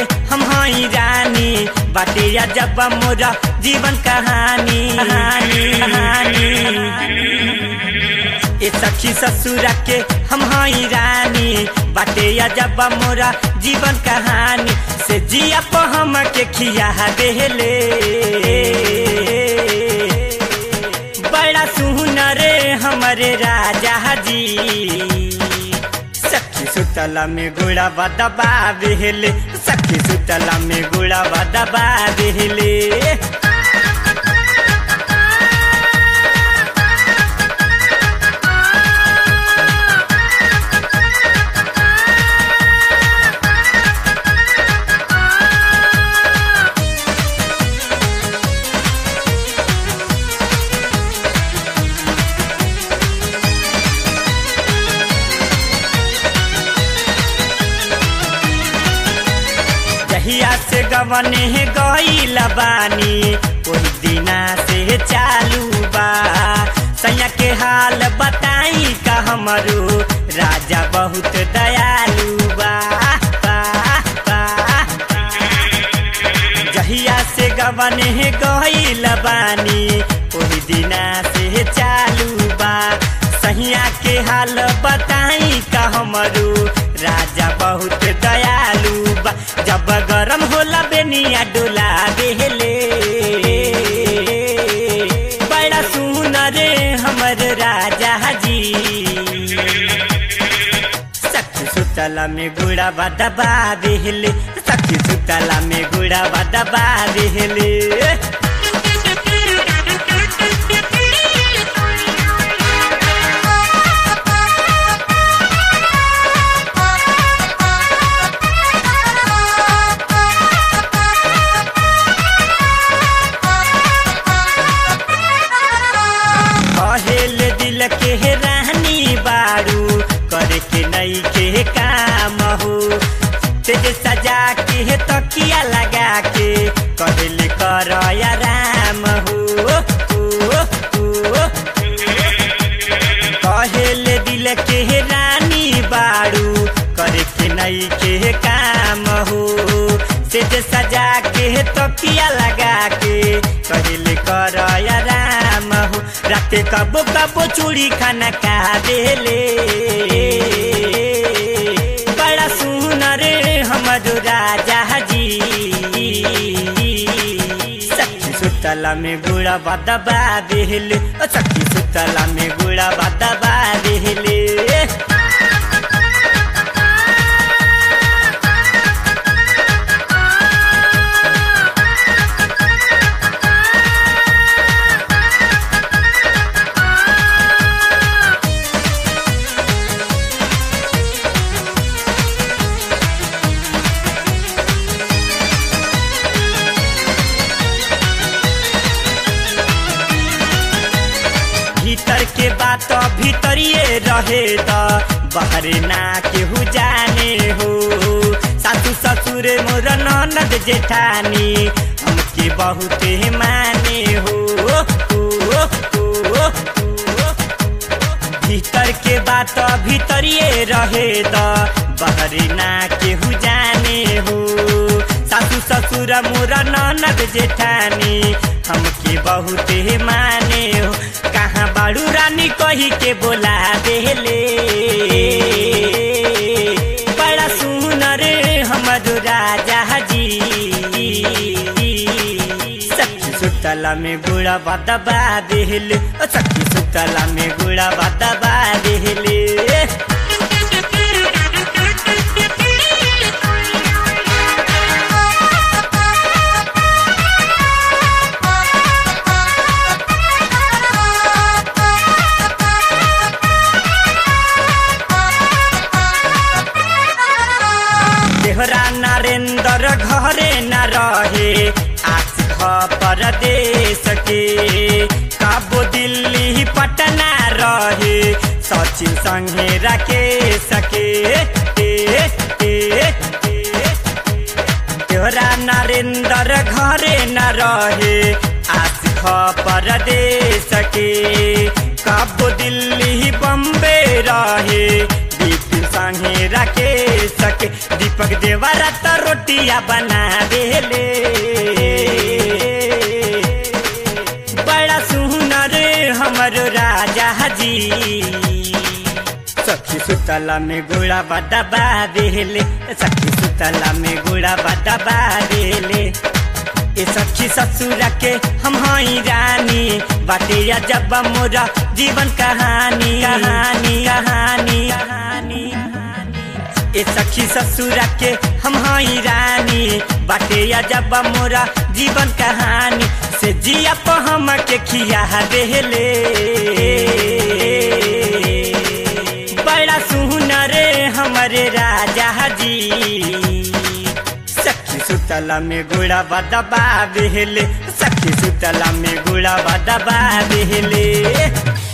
हम हई रानी बाटे जब मोरा जीवन कहानी कहानी कहानी ए सखी ससुरा के हम हई रानी बाटे जब मोरा जीवन कहानी से जिया प हम के खिया देले बड़ा सुनरे हमरे राजा जी सखी सुतला में गुड़ा दबा बेहले सखी सुतला में गुड़ा दबा बेहले जहिया से गवने गईल बानी ओही दिना से चालू बा सैया के हाल बताई का हमरो राजा बहुत दयालु बा बा, बा। जहिया से गवने गईल बानी ओही दिना से चालू बा सहिया के हाल बताई का हमरो राजा बहुत दयालु बा जब गरम होला बेनिया डोला बेहले बड़ा सुनरे हमर राजा जी सखी सुतला में गुड़ा दबा बेहले सखी सुतला में गुड़ा दबा बेहले कहेल दिल के रानी बारू करे के नई के काम हो तेज सजा के तकिया लगा के कहल कर राम हो ओ, ओ, कहेल दिल के रानी बारू करे के नई के काम हो तेज सजा के तकिया लगा के कहल कर राम हो राते कबो कबो चूड़ी खाना खा देले बड़ा सुनरे हमर राजा जी सखी सुतला में गुड़ा दबा देले ओ सखी सुतला में गुड़ा दबा देले भीतर के बात भीतरिए रहे त बाहर ना केहू जाने हो सासू ससुर मोर ननद जेठानी हमके बहुत माने हो ओ, ओ, ओ, ओ। भीतर के बात भीतरिए रहे त बाहर ना केहू जाने हो सासू ससुर मोर ननद जेठानी हमके बहुत माने हो कहाँ बाड़ू रानी कही के बोला देले बड़ा सुनर हमर राजा जी सखी सुतला में गुड़ा दबा देले ओ सखी सुतला में गुड़ा दबा देले देहरा नरेंद्र घरे न रहे आस परदेश के काबो दिल्ली पटना रहे सचिन संगे रखे सके ए, ए, ए, तोरा नरेंद्र घरे न रहे आस परदेश के कब दिल्ली बम्बे रहे बिपिन संगे रखे सके दीपक देवरा तो रोटिया बना देले बड़ा सुनर हमर राजा जी सखी सुतला में गुड़ा बदबा देले सखी सुतला में गुड़ा बदबा देले ए सखी ससुर के हम हई रानी बाटे जब मोरा जीवन कहानी कहानी कहानी कहानी ए सखी ससुर के हम हई रानी बाटे जब मोरा जीवन कहानी से जिया पर हम के खिया देले बड़ा सुनरे हमरे राजा जी सखी सुतला में गुड़ा बदबा बेहले सखी सुतला में गुड़ा बदबा बेहले